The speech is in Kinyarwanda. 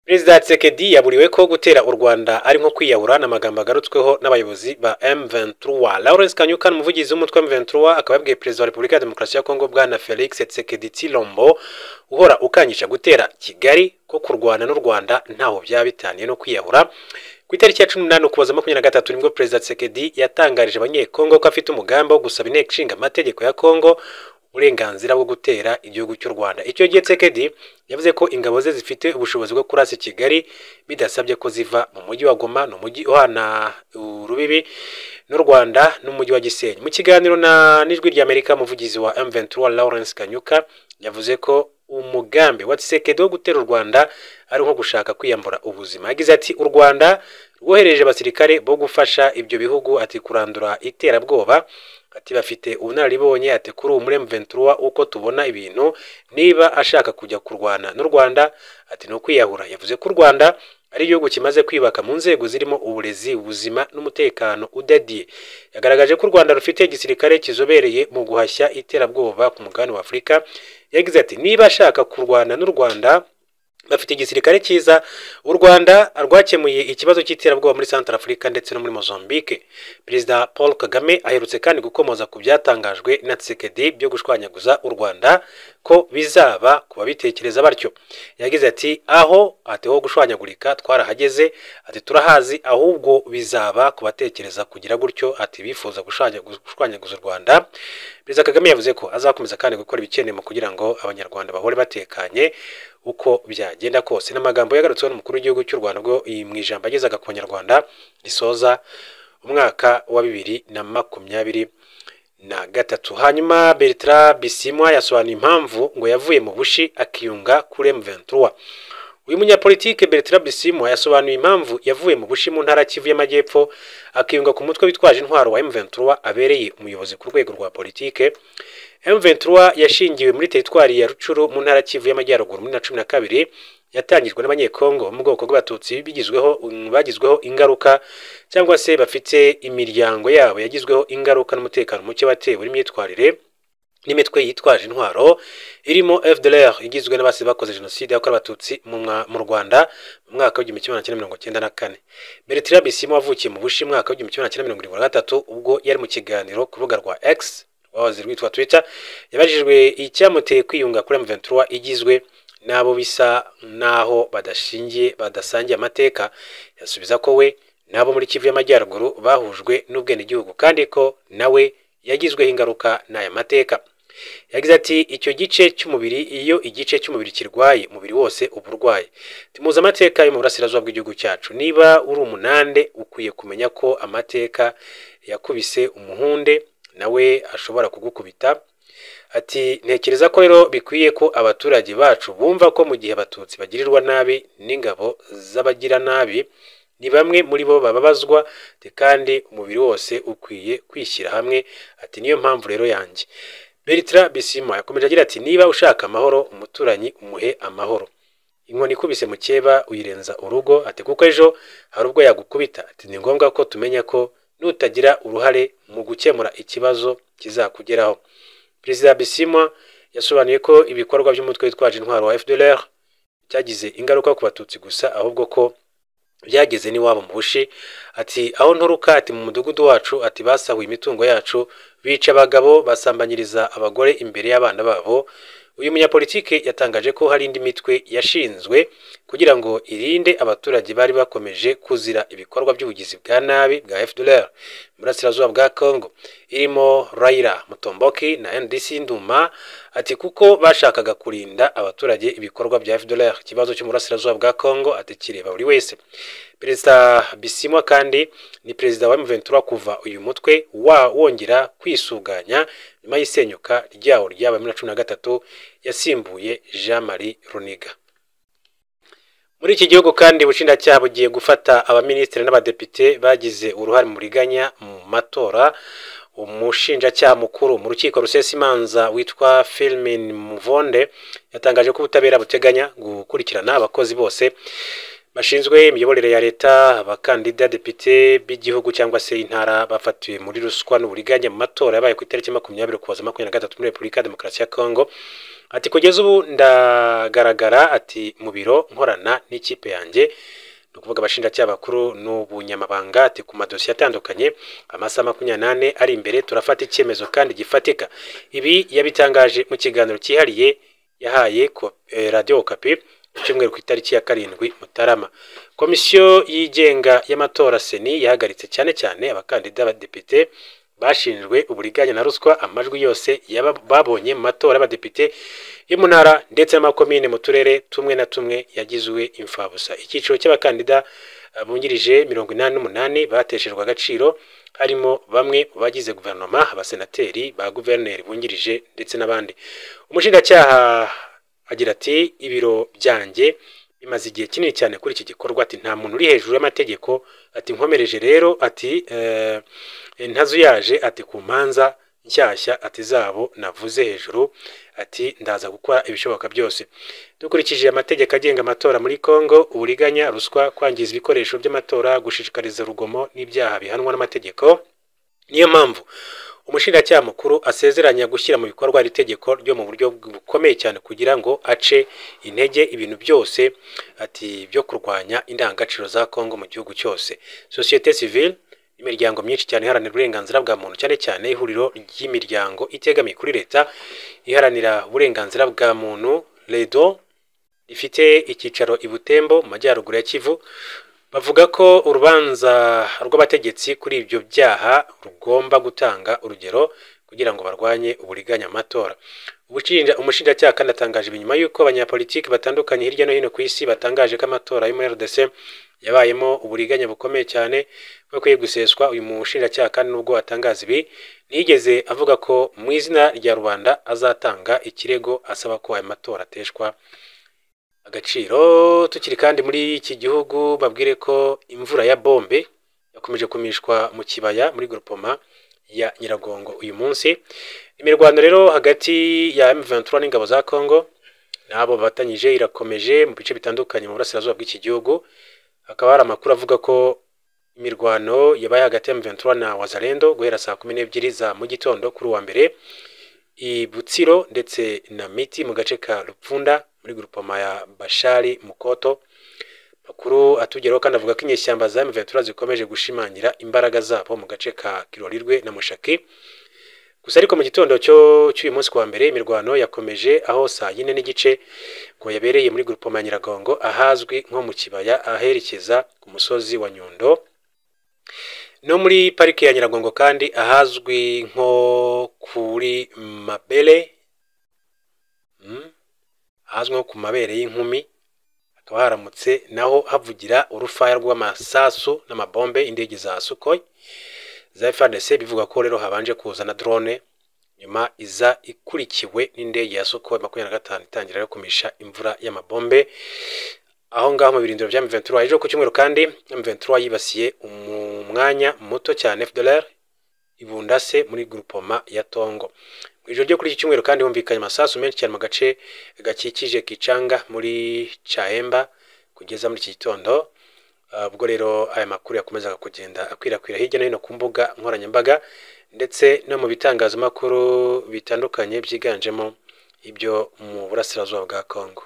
perezida Tshisekedi yaburiwe ko gutera u rwanda ari nko kwiyahura ni amagambo agarutsweho n'abayobozi ba M23 Lawrence Kanyuka umuvugizi w'umutwe wa M23 akaba yabwiye perezida wa Repubulika ya Demokarasi ya Kongo bwana Felix Tshisekedi Tshilombo uhora ukanyisha gutera Kigali ko kurwana n'u Rwanda ntaho byaba bitaniye no kwiyahura ku itariki ya 18 Ukuboza 2023 nibwo perezida Tshisekedi yatangarije abanyekongo ko afite umugambi wo gusaba inteko ishinga amategeko ya Kongo uburenganzira bwo gutera igihugu cy'u Rwanda icyo gihe Tshisekedi yavuze ko ingabo ze zifite ubushobozi bwo kurasa Kigali bidasabye ko ziva mu mujyi wa Goma ni umujyi uhana urubibi n'u Rwanda n'umujyi wa Gisenyi mu kiganiro na n'ijwi ry'Amerika umuvugizi wa M23 Lawrence Kanyuka yavuze ko umugambi wa Tshisekedi wo gutera u Rwanda ari nko gushaka kwiyambura ubuzima yagize ati u Rwanda rwohereje abasirikare bo gufasha ibyo bihugu ati kurandura iterabwoba ati bafite ubunararibonye ati kuri ubu muri M23 uko tubona ibintu niba ashaka kujya kurwana n'u Rwanda ati no kwiyahura yavuze ko u Rwanda ari igihugu kimaze kwibaka mu nzego zirimo uburezi ubuzima n'umutekano udadiye yagaragaje ko u Rwanda rufite igisirikare kizobereye mu guhashya iterabwoba ku mugabane wa Afurika yagize ati niba ashaka kurwana n'u Rwanda bafite igisirikare cyiza u Rwanda rwakemuye ikibazo cy'iterabwoba muri Central Africa ndetse no muri Mozambique Perezida Paul Kagame aherutse kandi gukomoza ku byatangajwe na Tshisekedi byo gushwanyaguza u Rwanda ko bizaba ku babitekereza batyo yagize ati aho ati ho gushwanyagurika twarahageze ati turahazi ahubwo bizaba ku batekereza kugira gutyo ati bifuza gushwanyaguza u Rwanda Perezida Kagame yavuze ko azakomeza kandi gukora ibikenewe kugira ngo abanyarwanda bahore batekanye uko byagenda kose n'amagambo yagarutseho n'umukuru w'igihugu cy'u Rwanda ubwo mu ijambo agezaga ku banyarwanda risoza umwaka wa bibiri na makumyabiri na gatatu hanyuma Bertrand Bisimwa yasobanuye impamvu ngo yavuye mu bushi akiyunga kuri M23 uyu munyapolitike Bertrand Bisimwa yasobanuye impamvu yavuye mu bushi mu ntara Kivu y'Amajyepfo akiyunga ku mutwe witwaje intwaro wa M23 abereye umuyobozi ku rwego rwa politike M23 yashingiwe muri teritwari ya Rucuru mu ntara Kivu y'Amajyaruguru muri na cumi na kabiri yatangijwe n'abanyekongo mu bwoko bw'abatutsi bigizweho bagizweho ingaruka cyangwa se bafite imiryango yabo yagizweho ingaruka n'umutekano muke watewe n'imyitwarire n'imitwe yitwaje intwaro irimo FDLR igizwe n'abasi bakoze jenoside yakorewe abatutsi mu Rwanda mu mwaka w'igihumbi kimwe magana cyenda mirongo cyenda na kane Bertrand Bisimwa wavukiye mu Bushi mu mwaka w'igihumbi kimwe magana cyenda mirongo irindwi na gatatu ubwo yari mu kiganiro ku rubuga rwa X wahoze rwitwa Twitter yabajijwe icyamuteye kwiyunga kuri M23 igizwe n'abo bisa n'aho badashingiye badasangiye amateka yasubiza ko we n'abo muri Kivu y'Amajyaruguru bahujwe n'ubwenegihugu kandi ko nawe yagizweho ingaruka n'aya mateka yagize ati icyo gice cy'umubiri iyo igice cy'umubiri kirwaye umubiri wose uba urwaye timuze amateka yo mu burasirazuba bw'igihugu cyacu niba uri umunande ukwiye kumenya ko amateka yakubise umuhunde nawe ashobora kugukubita ati ntekereza ko rero bikwiye ko abaturage bacu bumva ko mu gihe abatutsi bagirirwa nabi n'ingabo z'abagira nabi ni bamwe muri bo bababazwa kandi umubiri wose ukwiye kwishyira hamwe ati niyo mpamvu rero yanjye Bertrand Bisimwa yakomeje agira ati niba ushaka amahoro umuturanyi umuhe amahoro inkoni ikubise mukeba uyirenza urugo ati kuko ejo hari ubwo yagukubita ati ni ngombwa ko tumenya ko nutagira uruhare mu gukemura ikibazo kizakugeraho perezida bisimwa yasobanuye ko ibikorwa by'umutwe witwaje intwaro wa FDLR cyagize ingaruka ku batutsi gusa ahubwo ko byageze n'iwabo mu bushi ati aho nturuka ati mu mudugudu wacu ati basahuye imitungo yacu bica abagabo basambanyiriza abagore imbere y'abana babo uyu munyapolitike yatangaje ko hari indi mitwe yashinzwe kugira ngo irinde abaturage bari bakomeje kuzira ibikorwa by'ubugizi bwa nabi bwa FDLR burasirazuba bwa Congo irimo Raila Mutomboki na NDC Nduma ati kuko bashakaga kurinda abaturage ibikorwa bya FDLR ikibazo cyo mu burasirazuba bwa Congo ati kireba buri wese Perezida Bisimwa kandi ni perezida wa M23 kuva uyu mutwe wa wongera kwisuganya nyuma y'isenyuka ryawo ryabaye muri cumi na gatatu yasimbuye Jean Marie Runiga muri iki gihugu kandi ubushinjacyaha bugiye gufata abaminisitiri n'abadepite bagize uruhare mu riganya mu matora umushinjacyaha mukuru mu rukiko rusesa imanza witwa Filmin Muvonde yatangaje ko ubutabera buteganya gukurikirana abakozi bose bashinzwe imiyoborere ya leta abakandida depite b'igihugu cyangwa se intara bafatiwe muri ruswa n'uburiganya mu matora yabaye ku itariki makumyabiri ukuboza makumyabiri na gatatu muri repubulika ya demokarasi ya kongo ati kugeza ubu ndagaragara ati mu biro nkorana n'ikipe yanjye ni ukuvuga abashinjacyaha bakuru n'ubunyamabanga ati ku madosiye atandukanye amasaha makumyabiri n'ane ari imbere turafata icyemezo kandi gifatika ibi yabitangaje mu kiganiro cyihariye yahaye ko- eh, radiyo kapi ku cyumweru ku itariki ya karindwi mutarama komisiyo yigenga y'amatora seni yahagaritse cyane cyane abakandida b'abadepite bashinjwe uburiganya na ruswa amajwi yose yaba babonye mu matora y'abadepite yo mu ntara ndetse n'amakomine mu turere tumwe na tumwe yagizwe imfabusa icyiciro cy'abakandida eh, bungirije mirongo inani n'umunani bateshejwe agaciro harimo bamwe mu bagize guverinoma abasenateri ba guverineri bungirije ndetse n'abandi umushinjacyaha agira ati ibiro byanjye bimaze igihe kinini cyane kuri iki gikorwa ati nta muntu uri hejuru y'amategeko ati nkomereje rero ati eh, ntazuyaje ati ku manza nshyashya ati zabo navuze hejuru ati ndaza gukora ibishoboka byose dukurikije amategeko agenga amatora muri Kongo uburiganya ruswa kwangiza ibikoresho by'amatora gushishikariza urugomo n'ibyaha bihanwa n'amategeko niyo mpamvu umushinjacyaha mukuru asezeranya gushyira mu bikorwa iri tegeko ryo mu buryo bukomeye cyane kugira ngo ace intege ibintu byose ati byo kurwanya indangagaciro za Kongo mu gihugu cyose sosiyete sivile imiryango myinshi cyane iharanira uburenganzira bwa muntu cyane cyane ihuriro ry'imiryango itegamiye kuri leta iharanira uburenganzira bwa muntu redo rifite icyicaro i butembo mu majyaruguru ya kivu bavuga ko urubanza rw'abategetsi kuri ibyo byaha rugomba gutanga urugero kugira ngo barwanye uburiganya mu matora Ubushinja- umushinjacyaha kandi atangaje ibi nyuma y'uko abanyapolitiki batandukanye hirya no hino ku isi batangaje ko amatora yo muri rdc yabayemo uburiganya bukomeye cyane bukwiye guseswa uyu mushinjacyaha kandi nubwo atangaza ibi ntiyigeze avuga ko mu izina rya rubanda azatanga ikirego asaba ko ayo matora ateshwa agaciro tukiri kandi muri iki gihugu babwire ko imvura ya bombe yakomeje kumishwa mu kibaya muri grupoma ya nyiragongo uyu munsi imirwano rero hagati ya M23 n'ingabo za Congo n'abo bafatanyije irakomeje mu bice bitandukanye mu burasirazuba bw'iki gihugu hakaba hari amakuru avuga ko imirwano yabaye hagati ya M23 na Wazalendo guhera saa kumi n'ebyiri za mu gitondo kuri uwa mbere i Butsiro ndetse na Miti mu gace ka Rupfunda muri grupoma ya Bashari Mukoto. Makuru atugeraho kandi avuga ko inyeshyamba za M23 zikomeje gushimangira imbaraga zabo mu gace ka Kirorirwe na Mushaki. Gusa ariko mu gitondo cyo cy'uyu munsi wa mbere imirwano yakomeje aho saa yine n'igice ngo yabereye muri grupoma ya Nyiragongo ahazwi nko mu kibaya aherekeza ku musozi wa Nyundo. No muri parike ya Nyiragongo kandi ahazwi nko kuri Mabere mm, ahazwi nko ku mabere y'inkumi hakaba haramutse naho havugira urufaya rw'amasasu n'amabombe y'indege za Sukhoi za FARDC bivuga ko rero habanje kuza na drone nyuma iza ikurikiwe n'indege ya Sukhoi makumyabiri na gatanu itangira rero kumisha imvura y'amabombe aho ngaho mu birindiro bya M23 ejo ku cyumweru kandi M23 yibasiye umu- umwanya muto cyane FDLR ibundase muri grupoma ya Tongo mu ijoro ryo kuri iki cyumweru kandi humvikanye amasasu menshi cyane mu gace gakikije Kichanga muri Chaemba kugeza muri iki gitondo Ah, ubwo rero aya makuru yakomezaga kugenda akwirakwira hirya no hino ku mbuga nkoranyambaga ndetse no mu bitangazamakuru bitandukanye byiganjemo ibyo mu burasirazuba bwa Congo